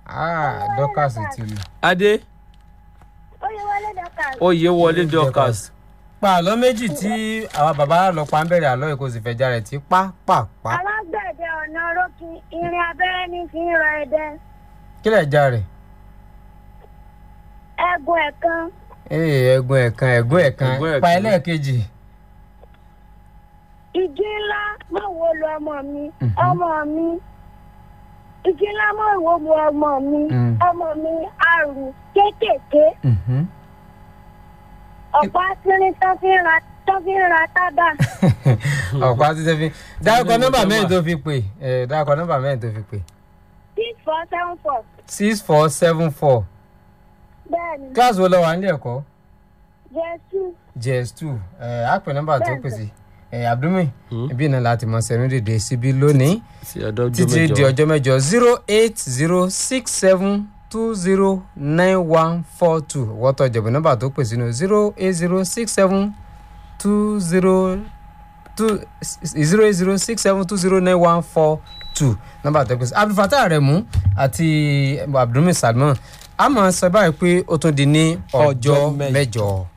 ah dọ́kàsì ti lù. adé Oyè wọlé dọ́kà. oyè wọlé dorcas pa àlọ́ méjì tí àwa bàbá lọ pa ń bẹ̀rẹ̀ àlọ́ yìí kò sì fẹ̀jà rẹ̀ tí pápápá. Alágbẹ̀dẹ ọ̀nà rókì irin abẹ́rẹ́ ní fi ń rọ ẹdẹ. kílẹ̀ já rẹ̀. Ẹ̀gùn ẹ̀kan. ee ẹ̀gún ẹ̀kan ẹ̀gún ẹ̀kan Ẹ̀gún ẹ̀kan. pa ẹlẹ́ẹ̀kejì. Igi ńlá mọ̀ wo lu ọmọ mi. Mhm. Ọmọ mi. Igi ńlá mọ̀ wo lu ọmọ mi. Mm. Ọmọ mi àrùn kéékèèké. Mhm. Ọ̀pá sírin tán fi ń ra tán fi ń ra tábà. ọ̀pá títí fi dárúkọ nọ́mbà mẹ́rin tó fi pè ẹ̀ dárúkọ nọ́mbà mẹ́rin tó fi pè. Six four seven four. six four seven four Bẹ́ẹ̀ni. kíláàsì wo lọ wà nílé ẹ̀kọ́ Jésù. js two ẹ̀ á pè nọ́mbà tó Bẹ́ẹ̀ni. pèsè ẹ̀ abdulmi Hmm. ibi náà láti mọ sẹ́nu dèdè síbí lónìí sí ọdọ títí di ọjọ́ mẹ́jọ zero eight zero six seven two zero nine one four two wọ́tọ̀ ìjẹ̀bù nọ́mbà tó pè sínú zero eight zero six seven two zero two zero eight zero six seven two zero nine one four two nọ́mbà tó pè sí abdulfatah aremu àti abdulmi salman a máa sọ báyìí pé ó tún di ní ọjọ́ Ọjọ́ mẹ́jọ. mẹ́jọ.